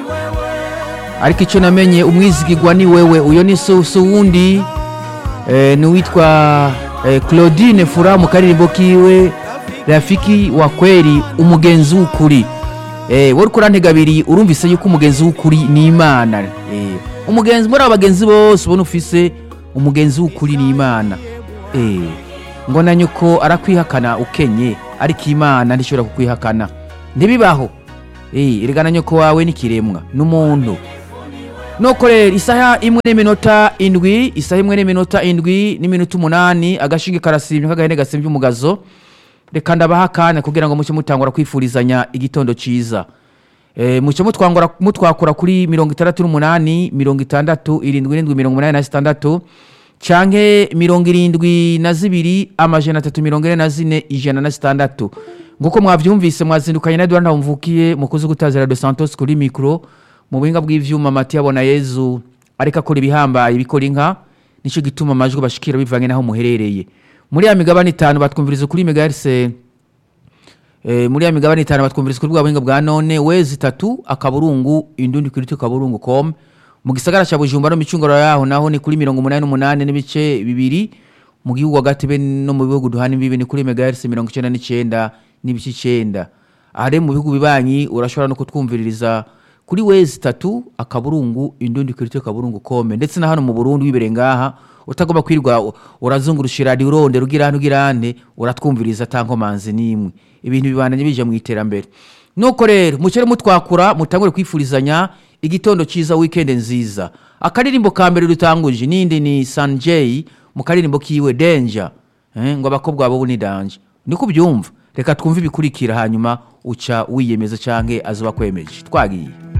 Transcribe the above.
ariko icyo namenye umwizigirwa ni wewe uyo ni so so wundi eh, ni uwitwa eh, claudine fura mu karirimbo kiwe rafiki wa kweri umugenzi w'ukuri eh, wowe uriko urantega abiri urumvise yuko umugenzi w'ukuri ni imana eh, umugenzi muri abo bagenzi bose ubona ufise umugenzi w'ukuri ni imana eh, ngo na nyoko arakwihakana ukenye ariko imana ntishobora kukwihakana ntibibaho eh, erega na nyoko wawe n'ikiremwa n'umuntu nuko rero isaha imwe n'iminota indwi isaha imwe n'iminota indwi n'iminota umunani agashinge karasimbye k'agahene gasimbye umugazo reka ndabaha akanya kugira ngo muce mutangura kwifurizanya igitondo cyiza e, muce mutwangura mutwakura kuri mirongo itandatu n'umunani mirongo itandatu irindwi irindwi mirongo umunani na zitandatu canke mirongo irindwi na zibiri amajana atatu mirongo ine na zine ijana na zitandatu nguko mwavyumvise mwazindukanye na Edouard Ntawumvukiye mukozi gutazira de Santos kuri mikro mu buhinga bw'ivyuma Mati yabona Yezu ariko akora ibihambaye bikora inka nico gituma amajwi bashikira bivanye naho muherereye muri ya migabane itanu batwumviriza kuri megahertz eh, muri ya migabane itanu batwumviriza kuri bwa buhinga bwa none wezi itatu akaburungu indundi kuri tu kaburungu com mu gisagara ca Bujumbura no micungoro yaho naho ni kuri mirongo umunani n'umunani n'ibice bibiri mu gihugu hagati be no mu bihugu duhana imbibi ni kuri megahertz mirongo icenda n'icenda n'ibice icenda aha rero mu bihugu bibanyi urashobora no kutwumviririza kuri wezi itatu akaburungu indundi kuri tu kaburungu com ndetse na hano mu Burundi wibereye ngaha utagomba kwirwa urazungurushira radiyo urondera ugira hano ugira hane uratwumviriza atankomanzi n'imwe ibintu bibandanye bija mu iterambere nuko rero mucere mutwakura mutangure kwifurizanya igitondo cyiza weekend nziza akaririmbo ka mbere dutanguje nindi ni sanjay mu karirimbo kiwe danger eh, ngo abakobwa babo ni danger niko byumva reka twumve ibikurikira hanyuma uca wiyemeza canke azoba kwemeje twagiye